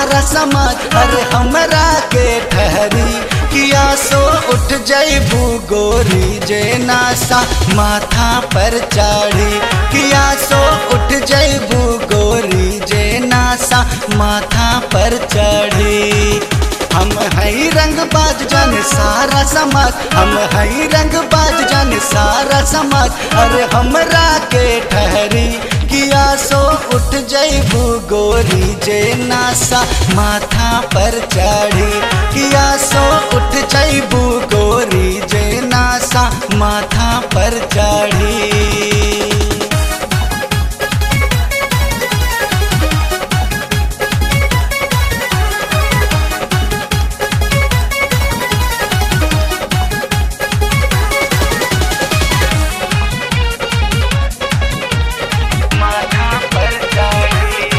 सारा समाज अरे हमरा के ठहरी किया सो उठ जैबू गोरी जे नासा माथा पर चढ़ी किया सो उठ जैबू गोरी जे नासा माथा पर चढ़ी हम हई रंग बाज जाने सारा समाज हम हई रंग बाज जाने सारा समाज अरे हमरा के ठहरी किया सो उठ जैबू गोरी जे नासा माथा पर चढ़ी किया सो उठ जैबू गोरी जे नासा माथा पर चढ़ी माथा पर चढ़ी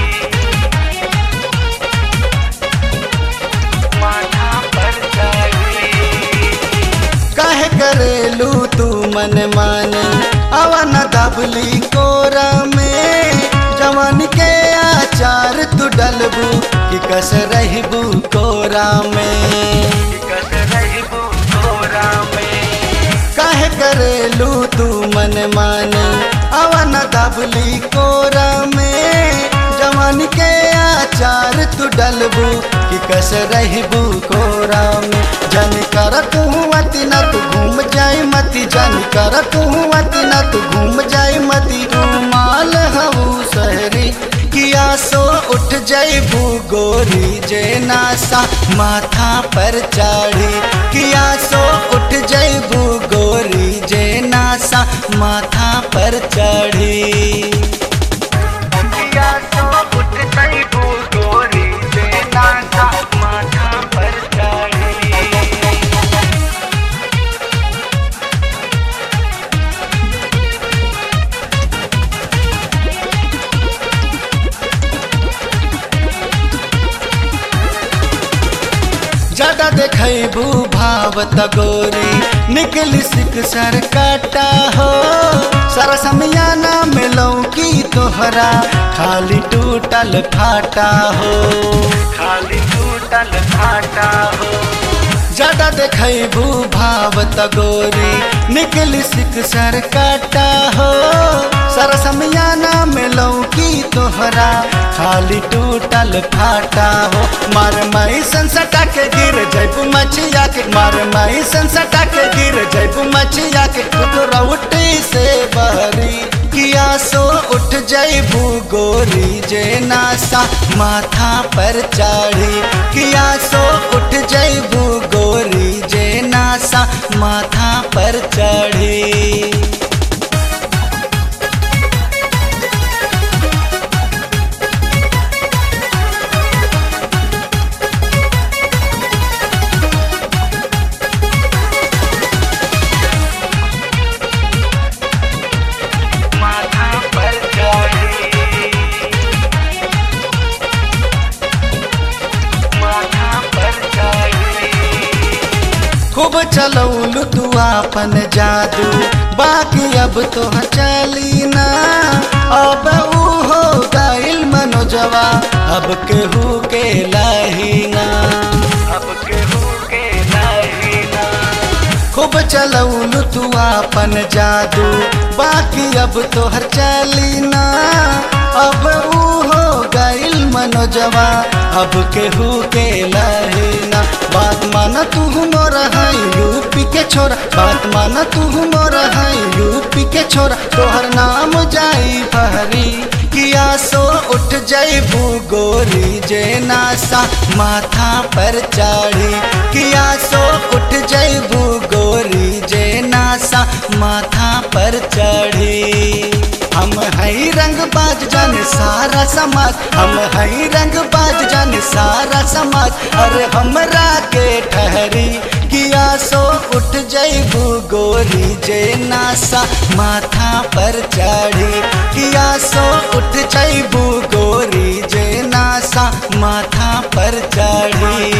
माथा पर चढ़ी काहे करेलू तू मन माने अवन दबली कोरा में जवान के आचार तू डलबू कि कस रहबू कोरा में कि कस रहबू कोरा में काहे करेलू तू मन माने अवन दबली कोरा में जवान के आचार तू डलबू कि कस रहबू कोरा में जन कर तू अति न तू घूम जाई मती जन कर तू अति न तू घूम जाई मती माल हऊ शहरी किया सो उठ जैबू गोरी जे नासा माथा पर चढ़ी किया सो उठ जैबू गोरी जे नासा माथा पर चढ़ी किया सो उठ जैबू गोरी जे नासा माथा पर चढ़ी ज्यादा देखबू भावत गोरी निकली सिक सर काटा हो सारा समियाना मिलौ की तोहरा खाली टूटल फाटा हो खाली टूटल फाटा हो ज्यादा देखबू भावत गोरी निकली सिक सर काटा हो सारा समियाना मिलौ की तोहरा खाली टूटल फाटा हो मार माई संसटा के गिर जैबू मछिया के मार माई संसटा के गिर जैबू मछिया के तू तो रउटी से बहरी किया सो उठ जैबू गोरी जे नासा माथा पर चढ़ी किया सो उठ जैबू गोरी जे नासा माथा पर चढ़ी माथा पर चढ़ी माथा पर चढ़ी खूब चलौलू तू आपन जादू बाकी अब तो चली ना अब ऊ हो गइल मनोजवा अब केहू के लाहीना अब केहू के लाहीना खूब चलौलू तू आपन जादू बाकी अब तोहर चली ना अब ऊ हो गइल मनोजवा अब केहू के लहीना बात माना तू मोर है यूपी के छोरा बात माना तू मोर है यूपी के छोरा तोहर नाम जाई फहरी किया सो उठ जैबू गोरी जे नासा माथा पर चढ़ी किया सो उठ जैबू गोरी जे नासा माथा पर चढ़ी हम हई रंग बाज जाने सारा समाज हम हई रंग बाज जाने सारा समाज अरे हमरा के ठहरी किया सो उठ जैबू गोरी जे नासा माथा पर चढ़ी किया सो उठ जैबू गोरी जे नासा माथा पर चढ़ी